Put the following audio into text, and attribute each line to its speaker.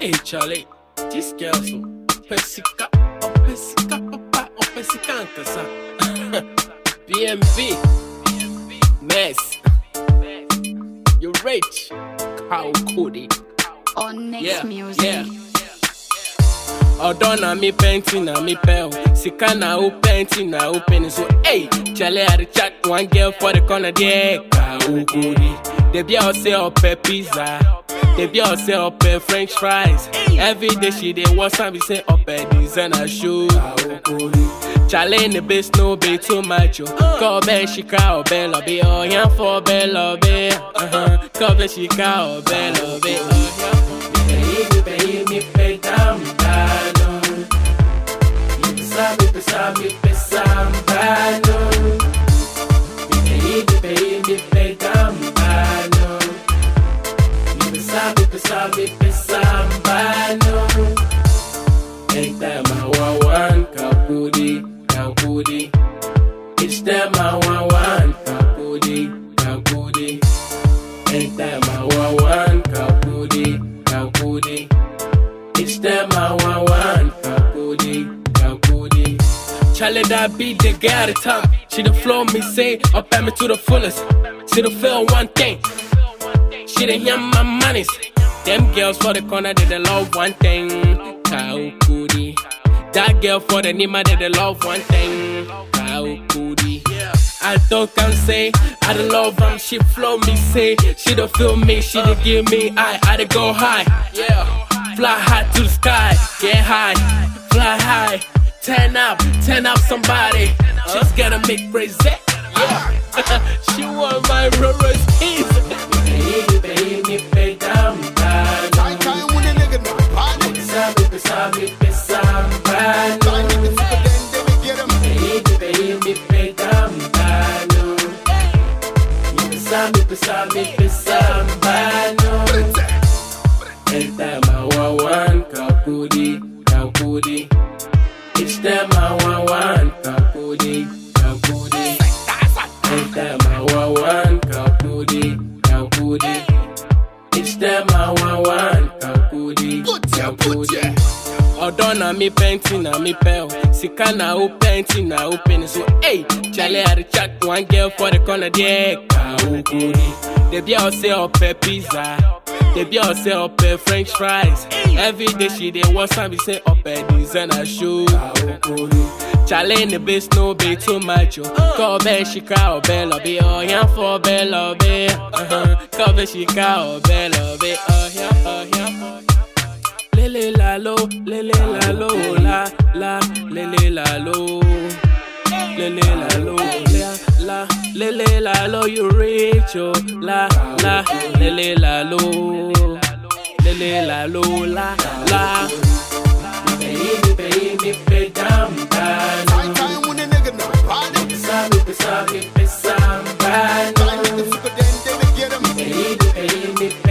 Speaker 1: Hey Charlie, this girl so Pesica, oh Pesica, papa, oh Pesica ankasa. BMB, mess. You rich, cow cody.
Speaker 2: on next
Speaker 1: Yeah,
Speaker 2: music.
Speaker 1: yeah. Ọ̀dọ́ na mi pẹ́ntì na mi pẹ́ o, sika na o pẹ́ntì na o pẹ́ni so, hey, Charlie I dey chat one girl for the corner there, ka o kori. Debi a ọsẹ ọpẹ pizza, debi a ọsẹ ọpẹ french fries. Every day she dey want am be say ọpẹ designer show. Ka o kori. Charlie in the base no be too much o. Kọ́ ọbẹ̀ ṣìkà ọbẹ̀ lọ́bẹ̀ ọ̀yàn fọ́ ọbẹ̀ lọ́bẹ̀. Kọ́ ọbẹ̀ ṣìkà ọbẹ̀ lọ́bẹ̀ ọ̀yàn fọ́ Baby, baby, me pedambano. Me sabe, me sabe, me sambano. Baby, baby, pedambano. Me sabe, me sabe, me sambano. Ain't that my one one kapudi, kapudi. It's that my one one kapudi, kapudi. Ain't that my one one kapudi, kapudi. It's that my one one kapudi, kapudi. Charlie that beat the guy at the top. She the flow me say up at me to the fullest. She the feel one thing. She the hear my monies. Them girls for the corner they the love one thing. Kaukudi. That girl for the Nima they the love one thing. Kaukudi. I don't can say I don't love them. She flow me say she don't feel me. She don't give me I I dey go high. Yeah. Fly high to the sky. Get high. Fly high. Turn up. Turn up somebody. She's gonna make crazy. Yeah. she want my Rolls Royce keys. Baby, baby, pay down,
Speaker 3: Time, time when a nigga no party.
Speaker 1: Sabe, sabe, sabe,
Speaker 3: Time nigga super then they will get him.
Speaker 1: Baby, baby, pedambano. Sabe, sabe, sambano. It's that my one one kapudi, kapudi. It's that my one one kapudi, kapudi. It's that my one one kapudi, kapudi. It's that my one one kapudi,
Speaker 3: Put ya, put ya.
Speaker 1: ọdọ na mi pẹnti na mi pẹ o sika na o pẹnti na o pẹni so hey chale i dey chat one girl for the corner there ka o kori debi a ọsẹ ọpẹ pizza debi a ọsẹ ọpẹ french fries every day she dey want am be say ọpẹ designer show ka o kori chale in the base no be too much o kọ ọbẹ ṣìkà ọbẹ lọbẹ ọyàn fọ ọbẹ lọbẹ kọ ọbẹ ṣìkà ọbẹ lọbẹ ọyàn ọyàn ọyàn lele la lo, lele la lo, la la, lele la lo, lele la lo, la la, lele la lo, you rich oh, la la, lele la lo, lele la lo, la la. Baby, baby, pay down,
Speaker 3: Time,
Speaker 1: down.
Speaker 3: time when a nigga no party.
Speaker 1: Sabe, sabe,
Speaker 3: Time nigga
Speaker 1: sambano.
Speaker 3: super then they will get him.
Speaker 1: Baby, baby,